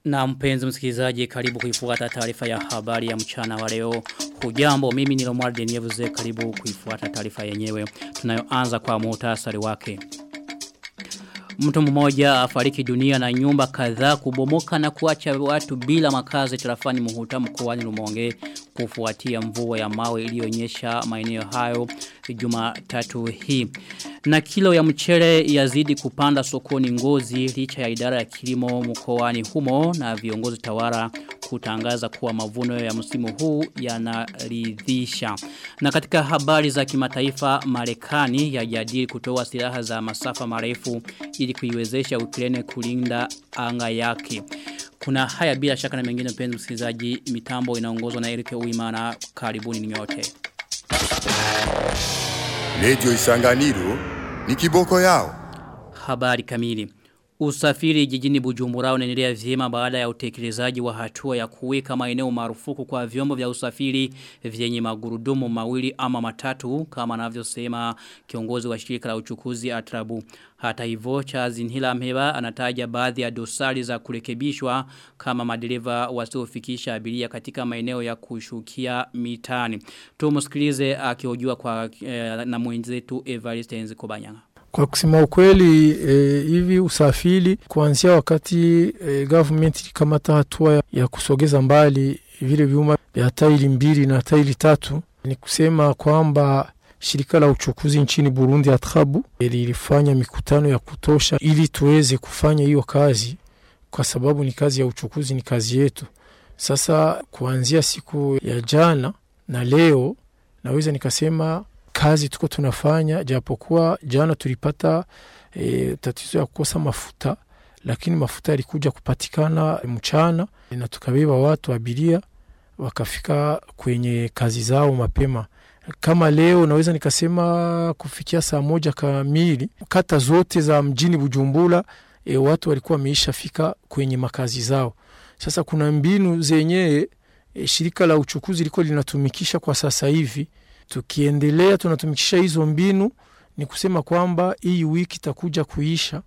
Na mpenzi msikilizaji karibu kuifuata taarifa ya habari ya mchana wa leo. Hujambo mimi ni Lomar Denievuze karibu kuifuata taarifa yenyewe. Tunayoanza kwa muhtasari wake. Mtu mmoja afariki dunia na nyumba kadhaa kubomoka na kuacha watu bila makazi tarafani Muhuta mkoani Rumonge kufuatia mvua ya mawe iliyonyesha maeneo hayo Jumatatu hii. Na kilo ya mchele yazidi kupanda sokoni ngozi licha ya idara ya kilimo mkoani humo na viongozi tawara kutangaza kuwa mavuno ya msimu huu yanaridhisha. Na katika habari za kimataifa Marekani yajadili kutoa silaha za masafa marefu ili kuiwezesha Ukraine kulinda anga yake. Kuna haya bila shaka na mengine mpenzi msikilizaji mitambo inaongozwa na Erike Uimana karibuni nyote. Lejo Isanganiro ni kiboko yao. Habari kamili. Usafiri jijini Bujumbura unaendelea vyema baada ya utekelezaji wa hatua ya kuweka maeneo marufuku kwa vyombo vya usafiri vyenye magurudumu mawili ama matatu kama anavyosema kiongozi wa shirika la uchukuzi Atrabu. Hata hivyo Charles Nhila Mheba anataja baadhi ya dosari za kurekebishwa kama madereva wasiofikisha abiria katika maeneo ya kushukia mitani. Tumusikilize akihojiwa kwa eh, na mwenzetu Evariste Nzikobanyanga. Kwa kusema ukweli e, hivi usafiri kuanzia wakati e, government ilikamata hatua ya kusogeza mbali vile vyuma vya tairi mbili na tairi tatu, ni kusema kwamba shirika la uchukuzi nchini Burundi Atrabu lilifanya mikutano ya kutosha ili tuweze kufanya hiyo kazi, kwa sababu ni kazi ya uchukuzi, ni kazi yetu. Sasa kuanzia siku ya jana na leo naweza nikasema kazi tuko tunafanya japokuwa jana tulipata e, tatizo ya kukosa mafuta lakini mafuta yalikuja kupatikana mchana na tukabeba watu abiria wakafika kwenye kazi zao mapema kama leo naweza nikasema kufikia saa moja kamili kata zote za mjini Bujumbura e, watu walikuwa wameisha fika kwenye makazi zao sasa kuna mbinu zenyewe e, shirika la uchukuzi liko linatumikisha kwa sasa hivi tukiendelea tunatumikisha hizo mbinu ni kusema kwamba hii wiki itakuja kuisha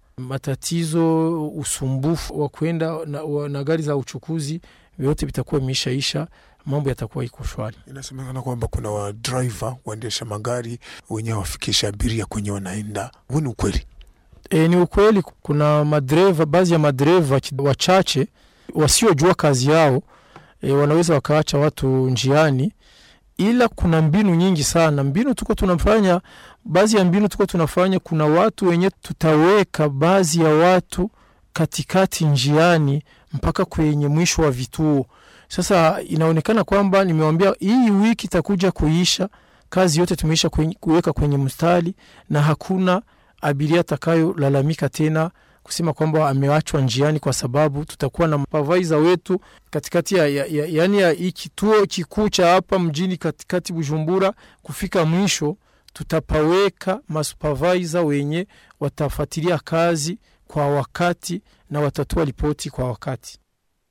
matatizo usumbufu wa kwenda na, na gari za uchukuzi vyote vitakuwa imeishaisha mambo yatakuwa iko shwari inasemekana kwamba kuna wa driver waendesha magari wenyewe wafikisha abiria kwenye wanaenda huu ni ukweli e, ni ukweli kuna madereva baadhi ya madereva wachache wasiojua kazi yao e, wanaweza wakaacha watu njiani ila kuna mbinu nyingi sana mbinu tuko tunafanya baadhi ya mbinu tuko tunafanya kuna watu wenye tutaweka baadhi ya watu katikati njiani mpaka kwenye mwisho wa vituo sasa inaonekana kwamba nimewambia hii wiki itakuja kuisha kazi yote tumeisha kwenye, kuweka kwenye mstari na hakuna abiria atakayolalamika tena kusema kwamba amewachwa njiani kwa sababu tutakuwa na mapavaiza wetu katikati ya, ya, ya, yani ya hii kituo kikuu cha hapa mjini katikati Bujumbura kufika mwisho tutapaweka masupervisor wenye watafuatilia kazi kwa wakati na watatoa ripoti kwa wakati.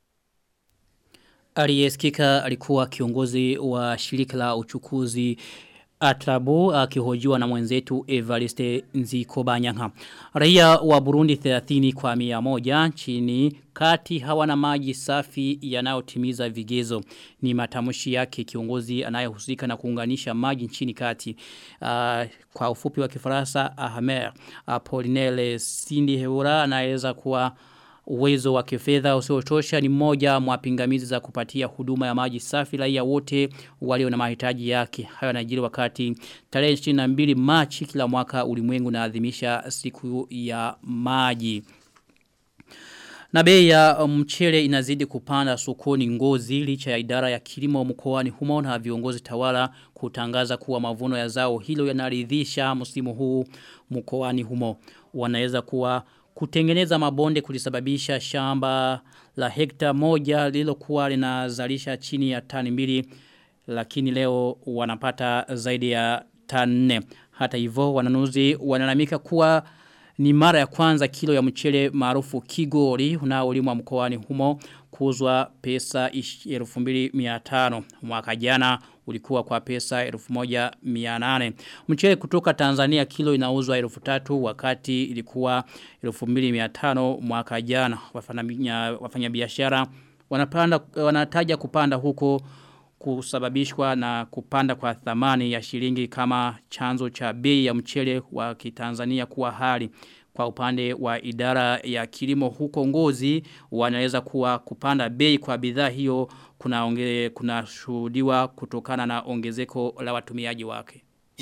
Aliyesikika alikuwa kiongozi wa shirika la uchukuzi Atrabu akihojiwa na mwenzetu Evariste Nzikobanyanga. Raia wa Burundi 30 kwa mia moja chini kati hawana maji safi yanayotimiza vigezo. Ni matamushi yake kiongozi anayehusika na kuunganisha maji nchini kati. Uh, kwa ufupi wa kifaransa Ahmer Apolinele Sindi Heura anaweza kuwa uwezo wa kifedha usiotosha ni moja mwa pingamizi za kupatia huduma ya maji safi raia wote walio na mahitaji yake. Hayo yanajiri wakati tarehe 22 Machi kila mwaka ulimwengu unaadhimisha siku ya maji. Na bei ya mchele inazidi kupanda sokoni ngozi licha ya idara ya kilimo mkoani humo na viongozi tawala kutangaza kuwa mavuno ya zao hilo yanaridhisha msimu huu mkoani humo. Wanaweza kuwa kutengeneza mabonde kulisababisha shamba la hekta moja lilokuwa linazalisha chini ya tani mbili lakini leo wanapata zaidi ya tani nne. Hata hivyo wananuzi wanalamika kuwa ni mara ya kwanza kilo ya mchele maarufu kigori unaolimwa mkoani humo kuuzwa pesa 2500 mwaka jana ulikuwa kwa pesa 1800. Mchele kutoka Tanzania kilo inauzwa 3000 wakati ilikuwa 2500 mwaka jana. Wafanya biashara wanapanda wanataja kupanda huko kusababishwa na kupanda kwa thamani ya shilingi kama chanzo cha bei ya mchele wa kitanzania kuwa hali kwa upande wa idara ya kilimo huko ngozi wanaweza kuwa kupanda bei kwa bidhaa hiyo kuna onge, kuna shuhudiwa kutokana na ongezeko la watumiaji wake.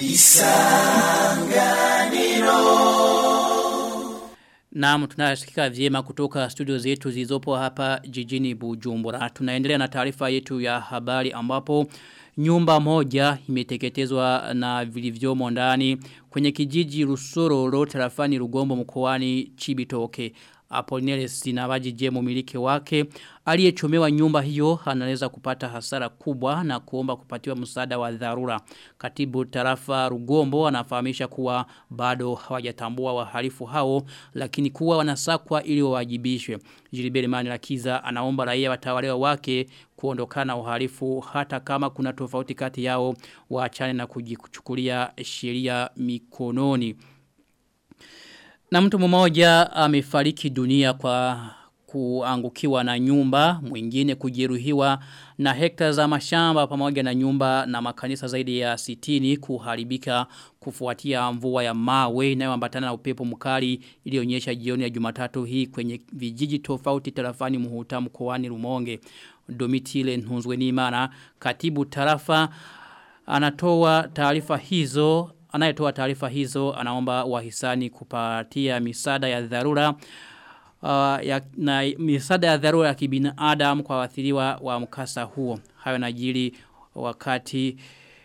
Naam tunasikika vyema kutoka studio zetu zilizopo hapa jijini Bujumbura. Tunaendelea na taarifa yetu ya habari ambapo nyumba moja imeteketezwa na vilivyomo ndani kwenye kijiji Rusororo tarafani Rugombo mkoani Chibitoke. Apolinele Sinabaji je mumiliki wake aliyechomewa nyumba hiyo anaweza kupata hasara kubwa na kuomba kupatiwa msaada wa dharura. Katibu tarafa Rugombo anafahamisha kuwa bado hawajatambua wahalifu hao lakini kuwa wanasakwa ili wawajibishwe. Jilibeli Mani Lakiza anaomba raia watawalewa wake kuondokana uhalifu hata kama kuna tofauti kati yao waachane na kujichukulia sheria mikononi. Na mtu mmoja amefariki dunia kwa kuangukiwa na nyumba, mwingine kujeruhiwa na hekta za mashamba pamoja na nyumba na makanisa zaidi ya sitini kuharibika kufuatia mvua ya mawe inayoambatana na upepo mkali ilionyesha jioni ya Jumatatu hii kwenye vijiji tofauti tarafani Muhuta mkoani Rumonge. Domitile Nhunzwenimana katibu tarafa anatoa taarifa hizo anayetoa taarifa hizo anaomba wahisani kupatia misada ya dharura uh, ya, na misada ya dharura ya kibinadamu kwa wathiriwa wa mkasa huo. Hayo najiri wakati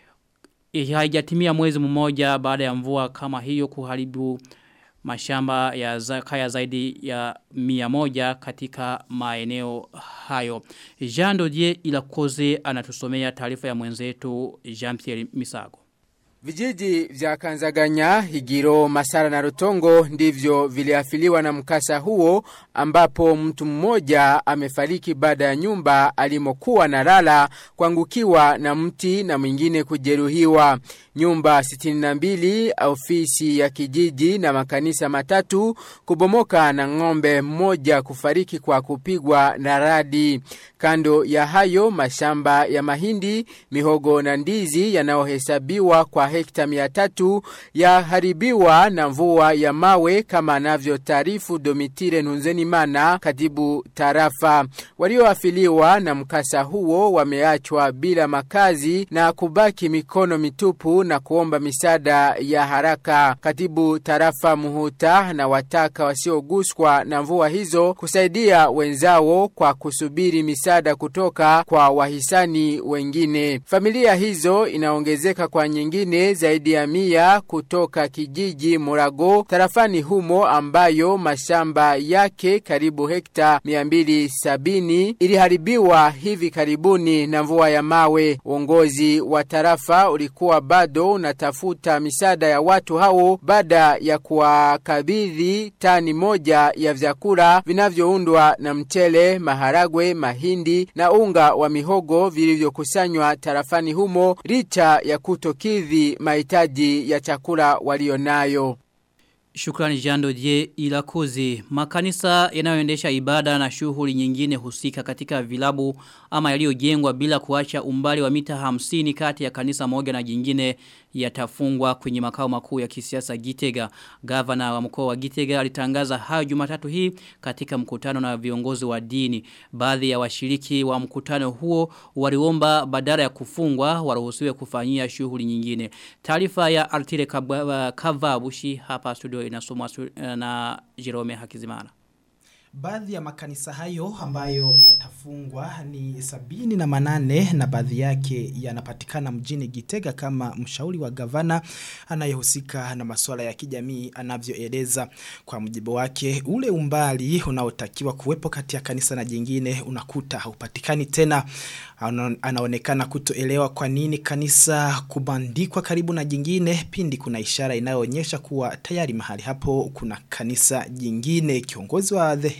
haijatimia mwezi mmoja baada ya mvua kama hiyo kuharibu mashamba ya za, kaya zaidi ya mia moja katika maeneo hayo. Jean Dodier Ilakoze anatusomea taarifa ya mwenzetu Jean-Pierre Misago. Vijiji vya Kanzaganya, Higiro, Masara na Rutongo ndivyo viliafiliwa na mkasa huo ambapo mtu mmoja amefariki baada ya nyumba alimokuwa na lala kuangukiwa na mti na mwingine kujeruhiwa. Nyumba 62, ofisi ya kijiji na makanisa matatu kubomoka na ng'ombe mmoja kufariki kwa kupigwa na radi. Kando ya hayo mashamba ya mahindi, mihogo na ndizi yanayohesabiwa kwa hekta mia tatu yaharibiwa na mvua ya mawe kama anavyo taarifu Domitire Nunzenimana katibu tarafa. Walioafiliwa na mkasa huo wameachwa bila makazi na kubaki mikono mitupu na kuomba misaada ya haraka. Katibu tarafa Muhuta na wataka wasioguswa na mvua hizo kusaidia wenzao kwa kusubiri misaada kutoka kwa wahisani wengine. Familia hizo inaongezeka kwa nyingine zaidi ya mia kutoka kijiji Murago tarafani humo ambayo mashamba yake karibu hekta 270 iliharibiwa hivi karibuni na mvua ya mawe. Uongozi wa tarafa ulikuwa bado unatafuta misaada ya watu hao baada ya kuwakabidhi tani moja ya vyakula vinavyoundwa na mchele, maharagwe, mahindi na unga wa mihogo vilivyokusanywa tarafani humo licha ya kutokidhi mahitaji ya chakula walionayo. Shukrani jando je ilakoze. Makanisa yanayoendesha ibada na shughuli nyingine husika katika vilabu ama yaliyojengwa bila kuacha umbali wa mita hamsini kati ya kanisa moja na jingine yatafungwa kwenye makao makuu ya kisiasa Gitega. Gavana wa mkoa wa Gitega alitangaza hayo Jumatatu hii katika mkutano na viongozi wa dini. Baadhi ya washiriki wa mkutano huo waliomba badala ya kufungwa waruhusiwe kufanyia shughuli nyingine. Taarifa ya Artile Kavabushi hapa studio inasomwa na Jerome Hakizimana. Baadhi ya makanisa hayo ambayo yatafungwa ni sabini na manane na baadhi yake yanapatikana mjini Gitega kama mshauri wa gavana anayehusika na masuala ya kijamii anavyoeleza kwa mujibu wake ule umbali unaotakiwa kuwepo kati ya kanisa na jingine unakuta haupatikani tena anaonekana kutoelewa kwa nini kanisa kubandikwa karibu na jingine pindi kuna ishara inayoonyesha kuwa tayari mahali hapo kuna kanisa jingine kiongozi wa the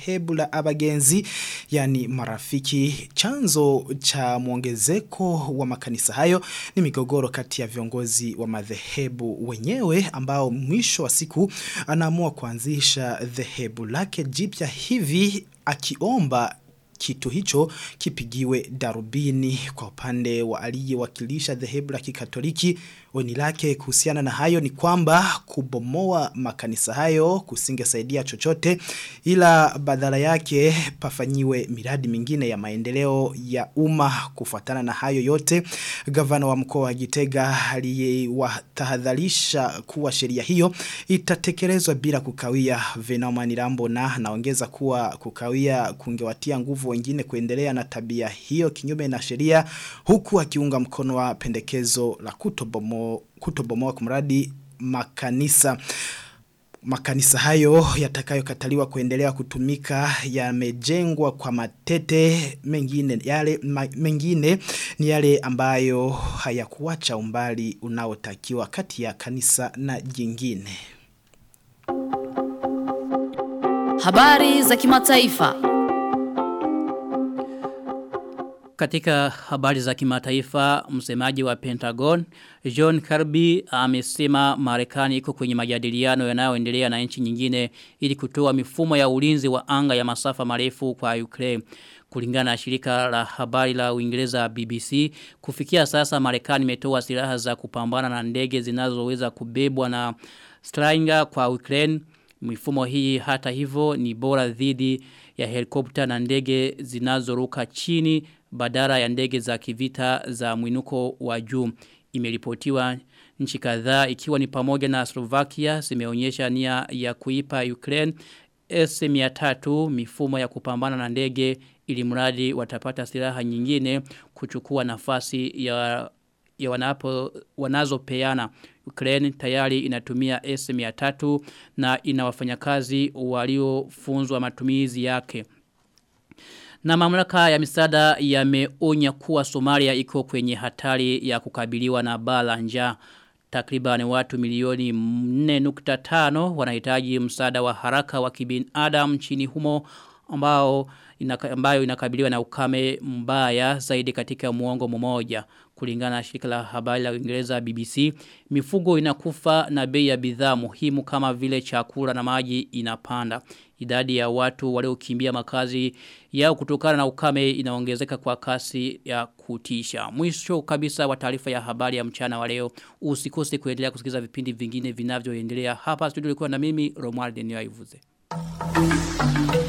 dhehebu la abagenzi yani marafiki chanzo cha mwongezeko wa makanisa hayo ni migogoro kati ya viongozi wa madhehebu wenyewe ambao mwisho wa siku anaamua kuanzisha dhehebu lake jipya hivi akiomba kitu hicho kipigiwe darubini kwa upande wa aliyewakilisha dhehebu la kikatoliki oni lake kuhusiana na hayo ni kwamba kubomoa makanisa hayo kusingesaidia chochote ila badala yake pafanyiwe miradi mingine ya maendeleo ya umma kufuatana na hayo yote gavana wa mkoa wa Gitega aliyewatahadharisha kuwa sheria hiyo itatekelezwa bila kukawia Venoma Nirambo na naongeza kuwa kukawia kungewatia nguvu wengine kuendelea na tabia hiyo kinyume na sheria huku akiunga mkono wa pendekezo la kutobomoa kutobomoa kumradi makanisa makanisa hayo yatakayokataliwa kuendelea kutumika yamejengwa kwa matete mengine yale ma, mengine ni yale ambayo hayakuacha umbali unaotakiwa kati ya kanisa na jingine Habari za kimataifa. Katika habari za kimataifa, msemaji wa Pentagon, John Kirby amesema Marekani iko kwenye majadiliano yanayoendelea na nchi nyingine ili kutoa mifumo ya ulinzi wa anga ya masafa marefu kwa Ukraine. Kulingana na shirika la habari la Uingereza BBC, kufikia sasa Marekani imetoa silaha za kupambana na ndege zinazoweza kubebwa na Stinger kwa Ukraine. Mifumo hii hata hivyo ni bora dhidi ya helikopta na ndege zinazoruka chini badala ya ndege za kivita za mwinuko wa juu. Imeripotiwa nchi kadhaa ikiwa ni pamoja na Slovakia zimeonyesha nia ya kuipa Ukraine S-300 mifumo ya kupambana na ndege ili mradi watapata silaha nyingine kuchukua nafasi ya ya wanapo wanazopeana Ukraine tayari inatumia S300 na ina wafanyakazi waliofunzwa matumizi yake. Na mamlaka ya misaada yameonya kuwa Somalia iko kwenye hatari ya kukabiliwa na bala njaa. Takriban watu milioni 4.5 wanahitaji msaada wa haraka wa kibinadamu nchini humo ambao inaka, ambayo inakabiliwa na ukame mbaya zaidi katika muongo mmoja kulingana na shirika la habari la Uingereza BBC mifugo inakufa na bei ya bidhaa muhimu kama vile chakula na maji inapanda idadi ya watu waliokimbia makazi yao kutokana na ukame inaongezeka kwa kasi ya kutisha mwisho kabisa wa taarifa ya habari ya mchana wa leo usikose kuendelea kusikiza vipindi vingine vinavyoendelea hapa studio ilikuwa na mimi Romuald Nyoivuze Thank you.